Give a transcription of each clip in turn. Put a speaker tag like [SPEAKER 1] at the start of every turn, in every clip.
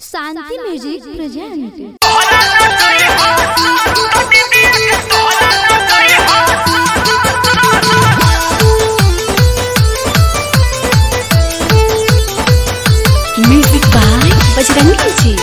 [SPEAKER 1] Shanti music present music by Bajrangi ji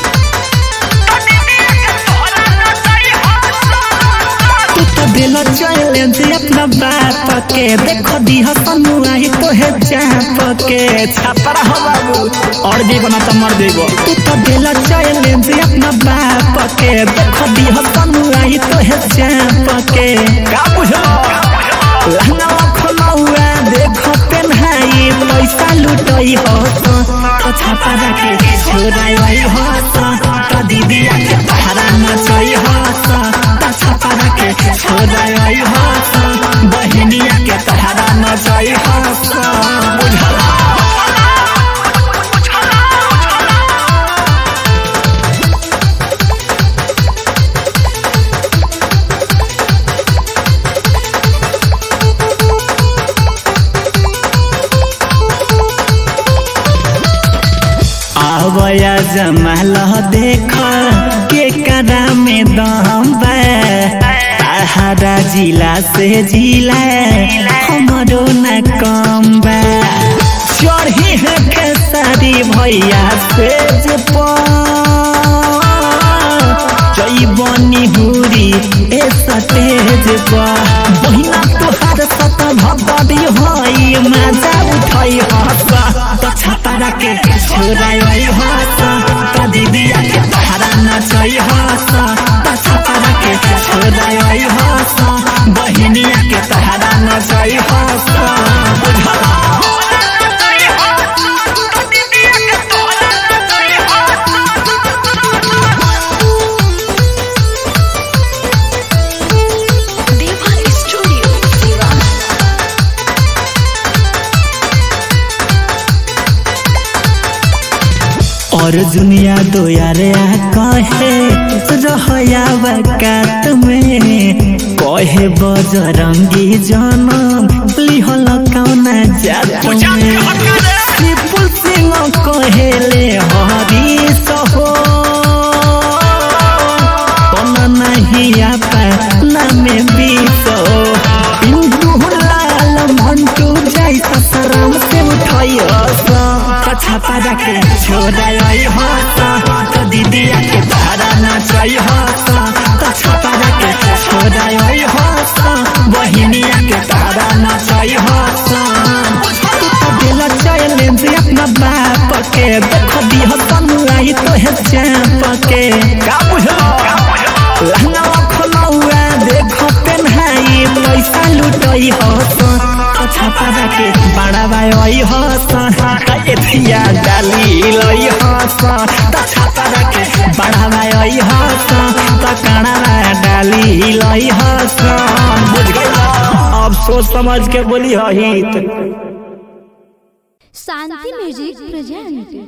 [SPEAKER 2] तू तो दिल चैलेंज अपना बाप के देखो दी हसनु आई तो है चाप के छापरा हो बाबू और जी बना तो मर देगो तू तो दिल चैलेंज अपना बाप के देखो दी हसनु आई तो है चाप के का बुझलो लहंगा खोलौआ देखो पेन्हाई पैसा लुटई हो तो तो छापरा के छोराई हो तो तो दीदी के पहरा नचई हो तो तो छापरा के छोराई हो तो बहिनिया के पहरा नचई हो तो बुझला आवया जमाल देख के करा में दम बा सहारा जिला से जिला हमरो न कम बा चढ़ी है खेसारी भैया से जे जई बनी हुरी ए सतेज बा बहिना तोहार सत भगवती होई मजा उठाई हसा त छातारा के छोराई हसा त दीदिया के पहाड़ा नचई हसा त छातारा के छोराई हसा बहिनिया के पहाड़ा नचई हसा बुझला
[SPEAKER 1] देवा स्टूडियो सिवान
[SPEAKER 2] और दुनिया दो यारे आ कहे रहया वकात में कहे बजरंगी जनम लिहल कौना जात में विपुल सिंह कहेले हरी सहो कौन नहीं आपा नामे बीसो पिंटू लाल मंटू जाई ससराम से उठाई हसा छापा के छोड़ाई हसा तो दीदिया के भाड़ा नाचाई हसा तो छापा के छोड़ाई हसा बहिनिया के भाड़ा नाचाई हसा तू तो दिल चैलेंज अपना बाप के देखो दी हसन आई तो है चाप के का बुझलो लहंगा खोलौआ देखो पेन्हाई पैसा लुटई हस छापा के बड़ा भाई हस एथिया डाली लई हस त छापा के बड़ा भाई हस त काना डाली लई हस बुझ गई अब सोच समझ के बोली हित
[SPEAKER 1] शांति म्यूजिक प्रेजेंट